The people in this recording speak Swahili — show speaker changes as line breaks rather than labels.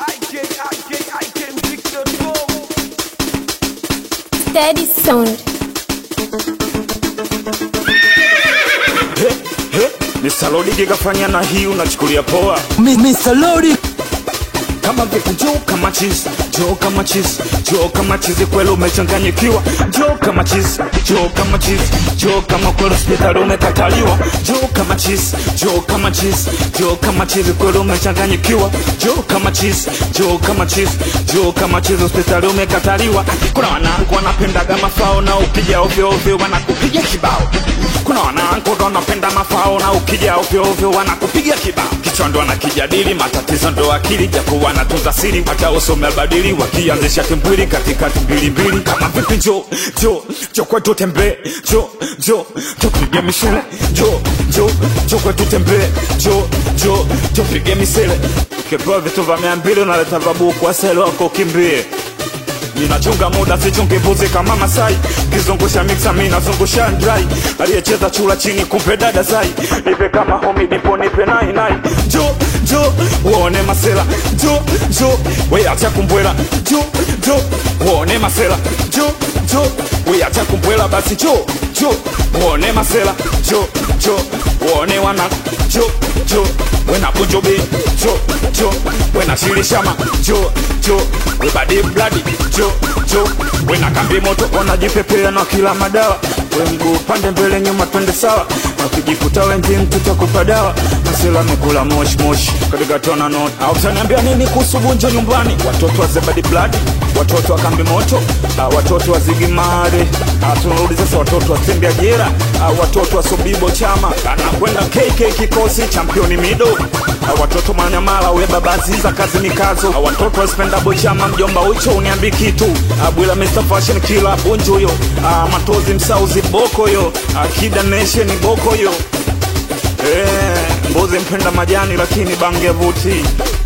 Steady sound.
Mr. Lodi kikafanya na hii unachukulia poa
Mi- Mr. Lodi
kama vipi njoo kama chizi njoo kama chizi njoo kama chizi kweli umechanganyikiwa njoo kama chizi njoo kama chizi njoo kama kweli hospitali umekataliwa njoo kama chizi njoo kama chizi njoo kama chizi kweli umechanganyikiwa njoo kama chizi njoo kama chizi njoo kama chizi hospitali umekataliwa kuna wanangu wanapendaga mafao na ukija ovyo ovyo wanakupiga kibao kuna wanangu ndo wanapenda mafao na ukija ovyo ovyo wanakupiga kibao kichwa ndo wanakijadili matatizo ndo akili japo wanatunza siri hata usome albadili wakianzisha timbwili katikati mbilimbili kama vipi njo njo njo kwetu tembee njo njo njo pige misele njo njo njo kwetu tembee njo njo njo pige misele ukipewa vitu vya mia mbili unaleta vabuku asele wako ukimbie ninachunga muda sichungi mbuzi kama Masai, kizungusha mixa mi nazungusha ndrai, aliyecheza chula chini kumpe dada zai, nipe kama homi nipo nipe nai nai, njo njo uone masela, njo njo we acha kumbwela, njo njo uone masela, njo njo we acha kumbwela, basi njo njo uone masela, njo njo uone wana, njo njo wena bunjobi, njo njo wena shirishama, njo njo we badi bladi, njo njo wena kambi moto wanajipepea na kila madawa, we mguu pande mbele nyuma twende sawa, na ukijikuta wengi tutakupa dawa, masela mekula moshi moshi katika tona not au utaniambia nini kuhusu bunjo nyumbani, watoto wa zebadi bladi, watoto wa kambi moto, ah, watoto wa zigimare, ah, tunarudi sasa watoto wa sembi ajira, ah, watoto wa sobibo chama, anakwenda KK kikosi championi mido, ah, watoto manyamala we babaziza kazi ni kazo, ah, watoto wa spendabo chama mjomba ucho uniambi kitu, ah, bwila Mr Fashion kila bunjo yo, ah, matozi msauzi boko yo, ah, kida nation boko yo, eh, mbuzi mpenda majani lakini bange vuti